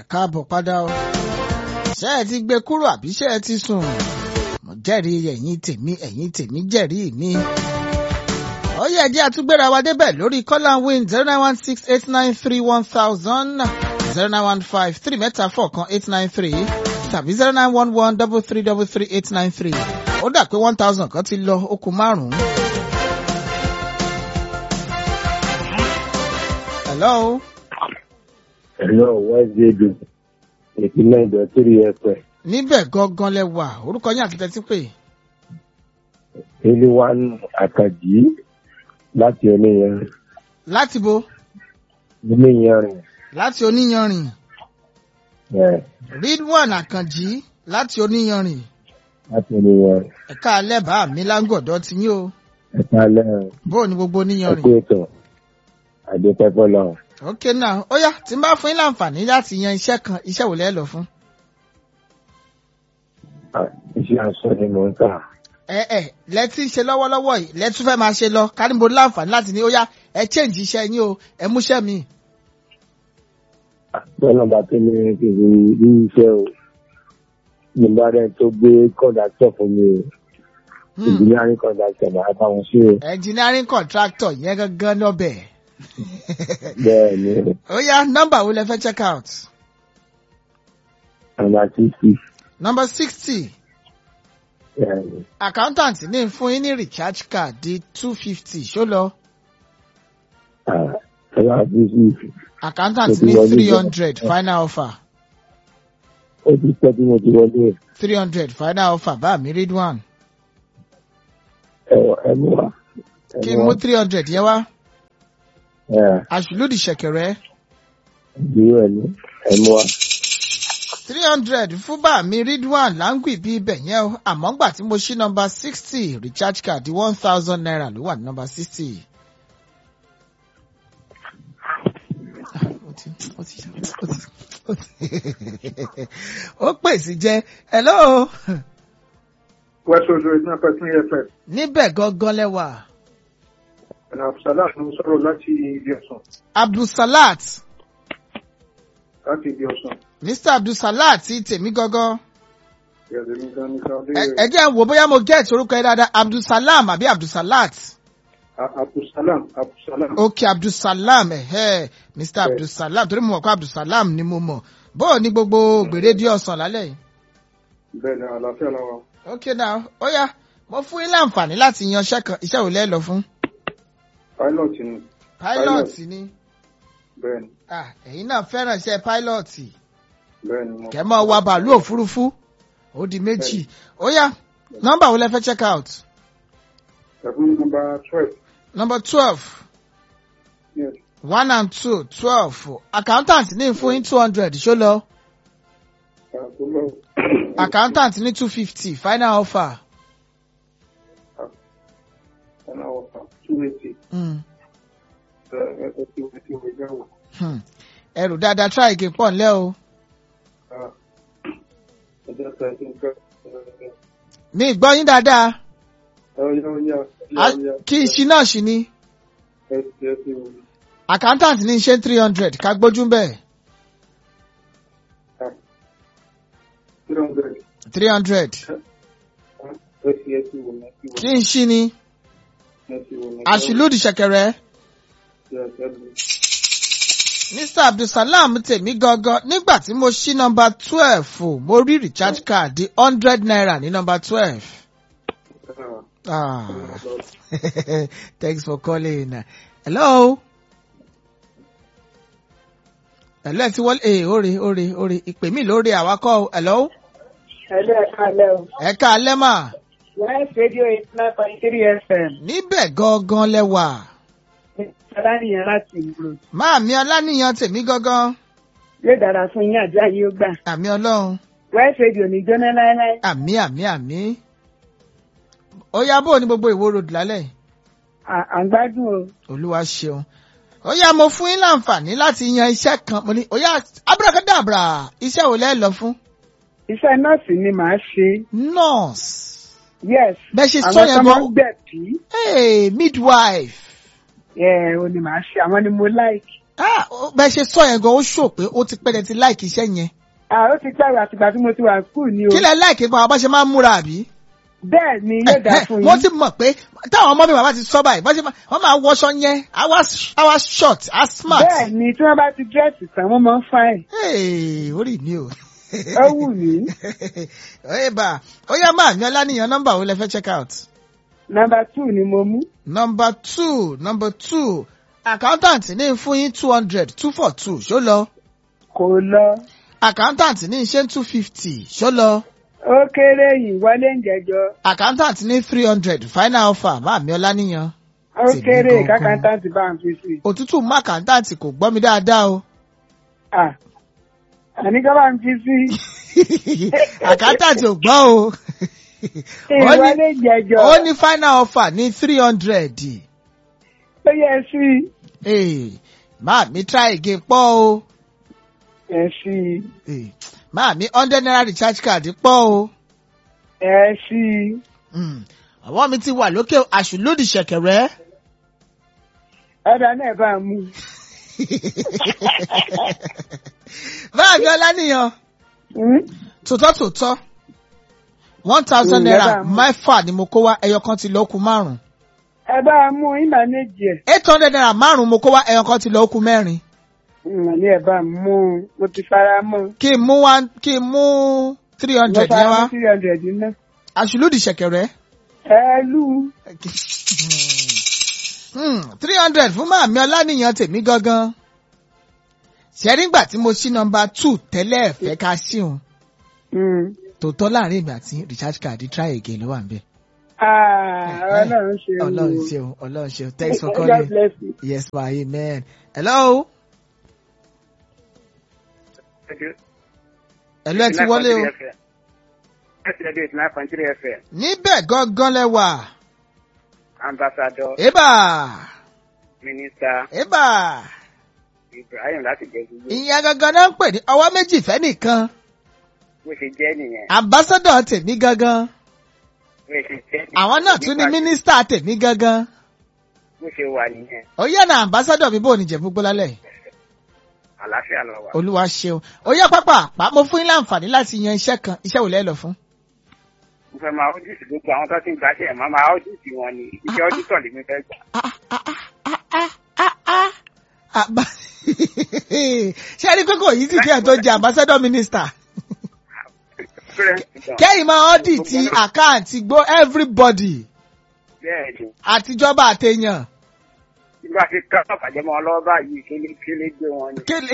káàbọ̀ padà o. ṣé ẹ ti gbé kúrò àbí ṣé ẹ ti sùn? mo jẹ́rìí ẹ̀yin tèmi ẹ̀yin tèmi jẹ́rìí mi. ó yẹ ẹjẹ́ àtúgbéra wa débẹ̀ lórí call win zero nine one six eight nine three one thousand zero nine one five three mẹ́ta four kan eight nine three tàbí zero nine one one double three double three eight nine three. ó dà pé one thousand kan ti lọ ó kù márùn-ún. hello. Hello, Wednesday do ìpínlẹ̀ ìdọ̀tírí ẹ̀pẹ̀. níbẹ̀ gangan lẹ wà orúkọ yín àti tẹ́tí pé Iliwan Àkàjì láti oníyanrìn. láti bo Oníyanrìn. láti oníyanrìn ẹ̀, ridwan àkànjì láti oníyanrìn Láti oníyanrìn. ẹ̀ka alẹ́ bá mi láńgọ̀dọ̀ ti yín o Ẹ̀ka lẹ́rìn. bóò ni gbogbo oníyanrìn. Ẹ̀kú ètò. Àdépẹ́pẹ́ lọ. ok náà ó yá tí n bá fún yín láǹfààní láti yan iṣẹ́ kan iṣẹ́ wò lẹ́ lọ fún. Iṣẹ́ aṣọ ni mò ń kà. ẹ ẹ lẹ́tí ṣe lọ́wọ́lọ́wọ́ yìí lẹ́tún fẹ́ máa ṣe lọ kánìbó láǹfààní láti ní ó yá ẹ change iṣẹ́ yín o ẹ múṣẹ́ mi. Bọ́lá bá tó ní kí n rí iṣẹ́ o. Nígbà rẹ̀ tó gbé kọ̀dàtọ̀ fún mi o. Ìjìnlẹ̀ kọ̀dàtọ̀ máa bá wọn ṣe o. engineering contractor yẹn gangan lọ́bẹ̀. Bẹ́ẹ̀ ni, ó yá nọ́mbà wo lẹ fẹ́ check out. àmà títí. number sixty Bẹ́ẹ̀ ni. accountant ní fún yín ní recharge card di two fifty ṣó lọ Ẹ̀rọ àbúrò accountant Ó ti ní wọlé three bẹ́ẹ̀. hundred final offer ó ti pẹ́ tí mo ti wọlé ẹ̀. three hundred final offer bá mi read one ẹ̀wọ̀ ẹ̀mú wa. kí n mú three hundred yẹn wá ẹ̀ àṣùlùdì ṣẹ̀kẹ̀rẹ̀ ìdúró ẹ̀mú ẹ̀mú wa. three hundred fún bá mi read one láǹgì bí ibẹ̀ yẹn o àmọ́ ngbà tí mo ṣí number sixty recharge card di one thousand naira ló wà ní number sixty. ó pèsè jẹ hello West Coast Radio náà pẹ̀lú ẹ̀fẹ̀. níbẹ̀ gangan lẹ́wà Ẹ̀nà Abdulsalat ló ń sọ̀rọ̀ láti ibi ọ̀sán. abdulsalat Láti ibi ọ̀sán. mr abdulsalat ti tèmi gangan Ìyàtọ̀ mi gan ní Sáwọ́dé. Ẹ- ẹ jẹ́ n wò bóyá mo get orúkọ yẹn dáadáa abdulsalam àbí abdulsalat Abdulsalam Abdulsalam. ok abdulsalam ẹ̀hẹ́ mr Bẹ́ẹ̀. abdulsalam torí mo mọ̀ pé abdulsalam ni mo mọ̀ bóò ní gbogbo gbèrè dí ọ̀sán lálẹ́ yìí. Bẹ́ẹ̀ ni àlàáfíà làwọn. ok now ó yá mo fún yín láǹfààní láti yan iṣẹ́ kan iṣẹ́ wo lẹ́ lọ fún. Pilot ni. pilot Pilot. ni Bẹ́ẹ̀ ni. ah ẹ̀yin náà fẹ́ràn iṣẹ́ pilot Bẹ́ẹ̀ ni mo. kẹ́ mọ́ wa bàálù òfurufú ó di méjì ó yá nọ́mbà wo lẹ fẹ́ check out Ẹ̀fún nọmba twelve. number twelve Yes. one and two twelve accountant ní fún yín two hundred ṣó lọ Àkólọ́. accountant ní two fifty final offer. Ẹ̀nà ọ̀fà two eighty. Mm. Ẹ̀ẹ́dẹ̀ tí wọ́n ti wọ́n jáwọ̀. Hmm. ẹrù dáadáa try again pọ̀ ńlẹ́ o Ẹ̀jẹ̀ tẹ̀ sí nǹkan. mi gbọ́ yín dáadáa Ọ̀yá ọ̀yá A- ọ̀yá. kí iṣi náà ṣì ni Ẹ̀jẹ̀ tí wọ́n. accountant ní ṣe three hundred ká gbójú bẹ́ẹ̀ Three hundred. three hundred Ẹ̀jẹ̀ tí wọ́n. kí n ṣí ni Ẹ̀jẹ̀ tí wọ́n. àṣìlódì ṣẹ̀kẹ̀rẹ̀ Yes, ẹ̀jẹ̀. mr abdulsalam tèmi gangan nígbà tí mo ṣí nọmba twelve mo rí recharge card di hundred naira ní nọmba twelve. Ah. Ah. Thanks for calling. Hello. Hello, ẹ ti wọlé. Ee, ore, ore, ore. Ìpè mí lórí àwakọ̀. o. Hello. Hello, hello. Ẹ ká alẹ́ mà. West Radio eight nine point three FM. Níbẹ̀ gangan lẹ́wà. Aláníyàn láti ìgboro. Máàmí Ọláníyan tèmi gangan. Yóò dára fún yín àjọ ayé ó gbà. Àmì Ọlọ́run. West Radio ní jóná láéláé. Àmì àmì àmì. Ó yá bò ní gbogbo ìwó road lálẹ́. yìí? À- À ń gbádùn o. Olúwa ṣeun. Ó yá mo fún yín láǹfààní láti yan iṣẹ́ kan. Mo ní ó yá abúrákádàbra iṣẹ́ wo lẹ́ lọ fún? Iṣẹ́ nọ́ọ̀sì ni màá ṣe. Nurse. Yes. Bẹ́ẹ̀ ṣe sọ Àwọn yẹn tó máa gan. ń gbẹ̀bí. Hey, midwife. Ẹ̀ o ni màá ṣe. Àwọn ni mo like. Ah, ó- bẹ́ẹ̀ ṣe sọ yẹn gan ó ṣò pé ó ti pẹ́ ti láìkì iṣẹ́ yẹn. à ó ti pẹ́ àtìgbà tí mo ti wà skul ni o kí lẹ láìkì pa bá ṣe máa ń múra àbí. bẹ́ẹ̀ ni yóò dá fún mo yín ti mọ̀ pé táwọn ọmọ mi bàbá ti sọ báyìí bá ṣe máa wọ́n máa wọṣọ yẹn àwa short àwa smart. bẹ́ẹ̀ ni tí wọ́n bá ti dírẹ́sì tán wọ́n máa ń fáìn Hey, orí mi o. ó wù mí Oye bá ó yá máa mi ọlánìyàn nọ́mbà wo lẹ fẹ́ check out. nọ́mbà two ni mo mú Number two number two accountant ní fún yín two hundred two for two ṣó lọ. kò lọ accountant ní ṣe two fifty ṣó lọ. ó kéré yìí wọlé ń jẹjọ accountant ní three hundred final offer máa mi ọlánìyàn. ó Tèmi kéré gangan. kákàntàntì bá ń fi sí i. òtútù mú accountant kò gbọ́ mi dáadáa o. à àní ká bá ń fi sí accountant ò gbọ́ o. i Ó ní- ìwọlé ń jẹjọ ó ní final offer ní three hundred. ó yẹ sí Hey, máa mi try again pọ̀ o. ẹ sí Hey, máa mi hundred naira recharge card pọ̀ o. ẹ sí Mm, àwọn mi ti wà lókè àṣùlódì ṣẹ̀kẹ̀rẹ̀. ọ̀dà náà bá ń mú Máa mi ọlánìyàn Hmm? tòótọ́ tòótọ́ one thousand Mm, naira ẹ bá mú. mẹ́fà ni mo kó wá ẹyọ kan ti lọ kù márùn. ẹ bá ń mú ìmà méjì ẹ eight hundred naira márùn mo kó wá ẹyọ kan ti lọ kù mẹ́rin. ìmà ní ẹ bá ń mú mo ti fara mọ́ kí n mú one kí n mú three mo hundred fara yẹn mọ́ wá three hundred náà àṣùlódì ṣẹ̀kẹ̀rẹ̀. ẹ lù three hundred fún màmí ọlánìyàn tèmi gangan. ṣe nígbà tí mo ṣí nọmba two tẹ́lẹ̀ ẹ̀fẹ́ ká ṣíun ú. tòótọ́ láàrin èmi àti recharge card try again ló wà ń bẹ̀. ọlọ́run ṣe o. ọlọ́run ṣeun ọlọ́run ṣeun thanks for God calling. bless you. yes ma amen. hello. hello ẹ ti wọlé o. níbẹ̀ gangan lẹ wà. ambassador ébà minister ébà ibrahim láti jẹ gbogbo ìyẹn gangan náà ń pè ní ọwọ́ méjì fẹ́ nìkan. bó ṣe jẹ́ nìyẹn ambassador tèmi gangan. bó ṣe jẹ́ nìyẹn. àwọn náà tún ní Nípa mínísítà tèmi gangan. bó ṣe wà nìyẹn ó yẹ na ambassador mi bò ní jẹ̀bú gbólálẹ̀. àlàáfíà lọ wà. olúwa ṣeun ó yẹ pápá àpá mo fún yín láǹfààní láti yan iṣẹ́ kan iṣẹ́ wò lẹ́ lọ fún. mo fẹ́ máa ọ́díìsì gbogbo àwọn tó ti ń gbàṣẹ́ ẹ̀ máa máa ọ́díìsì wọn ni iṣẹ́ ọ́dítọ̀ lèmi fẹ́ gbà. Ah, ah, ah, ah, ah, ah, ah. Àbá- ṣé ẹ rí pé kò yí sí kí ẹ tó jẹ ambassador minister. kẹ́yìn máa ọ́dìtì àkáǹtì gbó everybody bẹ́ẹ̀ ni àtijọba àtẹ̀yàn. nígbà tí ká bàjẹ́ mọ́ ọ lọ́wọ́ báyìí kéle kéle gbé wọn ni. Kéle.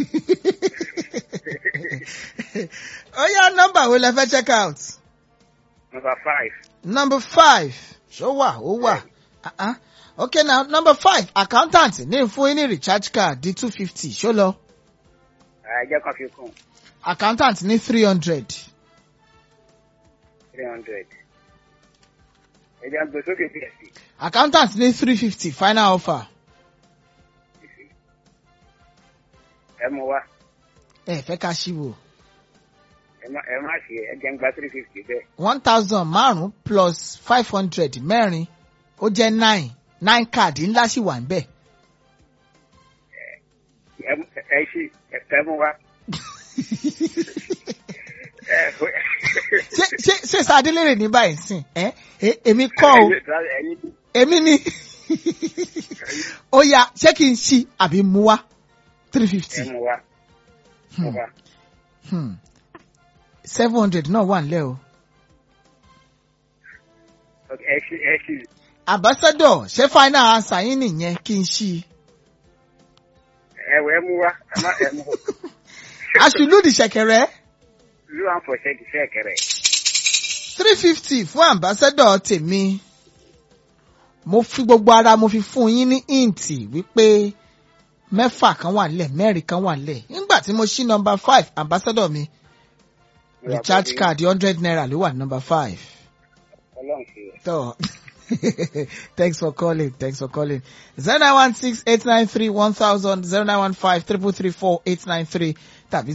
ó yá nọ́mbà wo lẹ fẹ́ check out. number five number five ṣó wà ó wà. Ah, ah. okay now number five accountant ní fún yín ní recharge card di two fifty ṣó lọ. ẹ̀jẹ̀ kan fi kún accountant ní three hundred. three hundred. ẹ̀jẹ̀ gbé sókè díẹ̀ sí accountant ní three fifty final offer. ẹ mú wá ẹ fẹ́ ká ṣíwò. ẹ má ẹ má ṣe ẹ̀jẹ̀ ń gba three fifty bẹ́ẹ̀. one thousand márùn-ún plus five hundred mẹ́rin ó jẹ́ nine nine card ńlá sì wà níbẹ̀. ẹ mú- ẹ ṣí ẹ ẹ mú wá. ẹ ṣé ṣé ṣé sadélèrè ní báyìí sìn ẹ ẹ- èmi kọ́ o ẹ̀yin èmi ni ó yá ṣé kí n ṣí àbí mú wá three ẹ fifty mú wá. mú wá. seven hundred náà wà nílẹ̀ o. Ok, ẹ ṣí ẹ ṣí ambassador ṣé final answer yín nìyẹn kí n ṣí. ẹ wọ ẹ mú wá ẹ má ẹ mú. aṣùlùdì ṣẹ̀kẹ̀rẹ̀ lu àǹfọ̀ṣẹ́ ti fẹ́ kẹrẹ. three fifty fún ambassador tèmi mo fi gbogbo ara mo fi fún yín ní ìǹtì wípé mẹ́fà kan wà nílẹ̀ mẹ́rin kan wà nílẹ̀ nígbà tí mo ṣí number five ambassador mi recharge card hundred naira ló wà ní number five. ọlọ́run ṣe é. So, thanks for calling. Thanks for calling. 0916-893-1000, 0915-334-893, tàbí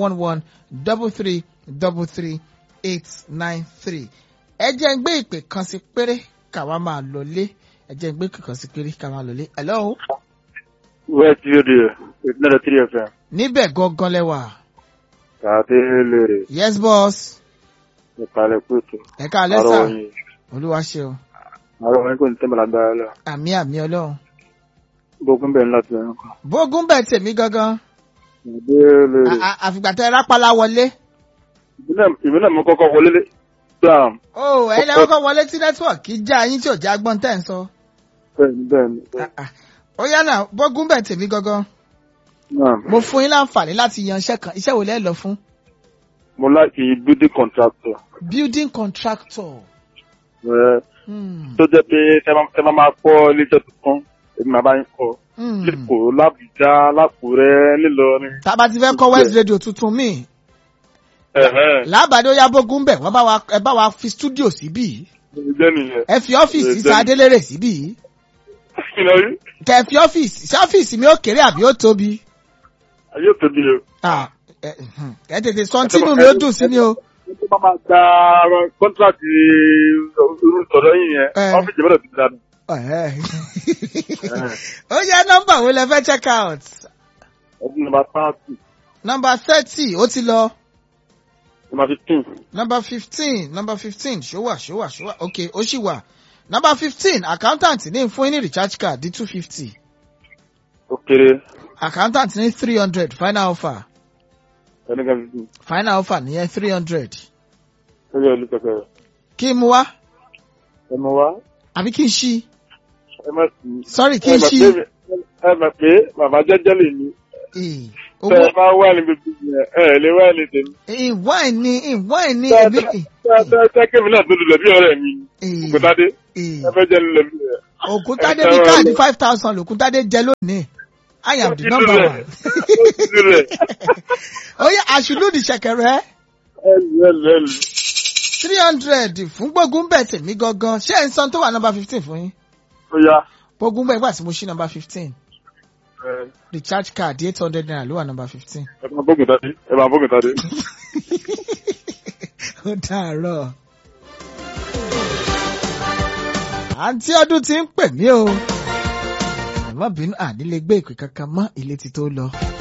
0911-3333-893. Ẹ jẹ́ ń gbé ìpè kan sí péré ká wá máa lọlé. Ẹ jẹ́ ń gbé ìpè kan sí péré ká máa lọlé. Hello? West Radio, ìpínlẹ̀ three FM, níbẹ̀ gangan lẹ́wà. tàbí lèrè, yes boss ìpàlẹ̀ pẹ̀tù, ẹ káalẹ́ sà àrọ̀ yìí, olúwa ṣeun àrọ̀ yìí kò ní tẹ́mọ̀ lágbára lọ. àmì àmì ọlọ́run. Gbogbo bẹ̀rẹ̀ láti ẹ̀rọ kan. bógún bẹ̀ tèmi gangan Tàbí lèrè. À- à- àfìgbà tẹ rápálá wọlé. Ìbí náà mo kọ́kọ́ wọlé lé. Dàm, ó ẹ̀yin lẹ́wọ́n kọ́ wọlé tí nẹ́tíwọ̀kì já yín tí ò já gbọ́n tẹ̀ ń sọ. bẹ́ẹ̀ni bẹ́ẹ̀ni. Ah, ah. ó yá náà bógún bẹ̀ tèmi gangan Náà, mo fún yín láǹfààní láti yan iṣẹ́ kan iṣẹ́ wo lẹ́ lọ fún. mo láti building contractor. building contractor. Ẹ Hmm. tó jẹ́ pé tẹ́ bá- tẹ́ bá máa kọ́ iléeṣẹ́ tuntun, èmi máa bá yín kọ́. Hmm. Lẹ́kọ̀ọ́, Lábùjá, Lákùrẹ́, Nílọrin. tá a bá ti fẹ́ kọ́ west radio tuntun míì Ẹ̀hẹ́n, lábàdé ó yá bógún bẹ̀ wọ́n bá wa ẹ bá wa fi studio síbí ìjẹ́ nìyẹn. ẹ fi ọ́fíìsì Ẹ jẹ́- sa adélèrè síbí Kí lọ rí? kẹ fi ọ́fíìsì ṣé ọ́fíìsì mi ó kéré àbí ó tóbi. Ayé ò tóbi o. Ah, ẹ hmm. ẹ tètè sọ tínú mi ó dùn sí ni o. Tó bá máa gba kọ́ńtrátì irú ìtọ́jọ́ yìí yẹn, Ẹ. ọ́fíìsì gbọ́dọ̀ ti dáadáa. Ẹ̀hẹ́. ó yá nọ́mbà wo lẹ fẹ́ check out Ọdún nàbà pààtì, nọ́mbà thirty ó ti lọ nàbà fifteen. nọ́mbà fifteen nọ́mbà fifteen ṣówà ṣówà ṣówà ok ó ṣì wà nọ́mbà fifteen accountant ní fún yín ní recharge card di two fifty Ó kéré, accountant ní three hundred final offer ẹni kan fifteen. final offer nìyẹn three hundred Ó yẹ olú kẹfẹ́ rẹ̀. kí n mú wá Ẹ mọ wá, àbí kí n ṣí ẹ má sí. sorry kí Ẹ n mọ̀ ṣí pé- ẹ mọ̀ pé bàbá jẹ́jẹ́ lè ní. Eh, Tẹ́ owó ẹ bá wà ní gbogbo yẹn, ẹ ẹ̀ lè wá ní tèmi. ìwáìn ni ìwáìn ni Tẹ́ èmi tẹ́- tẹ́- tẹ́ kémi náà tó lulẹ̀ bí ọ̀rẹ́ mi. Eh, Òkútádé, eh. ẹ fẹ́ jẹ́ lulẹ̀ bí ẹ̀. òkútádé Ẹ ní tẹ́wọ́ káàdì lọ. five thousand lòkútádé jẹ lónìí I am Ó the ti number lulẹ̀. one. Ó ti lulẹ̀. ó yẹ àṣùlùdì ṣẹ̀kẹ̀rẹ̀ Ẹ lù ẹ lù ẹ lù. three hundred fún gbógun bẹ̀ tèmi gangan ṣé ẹ̀ ń san tó wà nọ́mbà fifteen fún yín Ó yá. gbógun bẹ̀ nígbà tí mo ṣí nọ́mbà fifteen Ẹ recharge card eight hundred naira ló wà nọ́mbà fifteen. ẹ máa bógun tádé, ẹ máa bógun tádé. ó dàárọ̀. àǹtí ọdún ti ń pè mí o. ẹ̀mọ́ bínú àní lè gbé ìpè kankan mọ́ ilé ti tó lọ.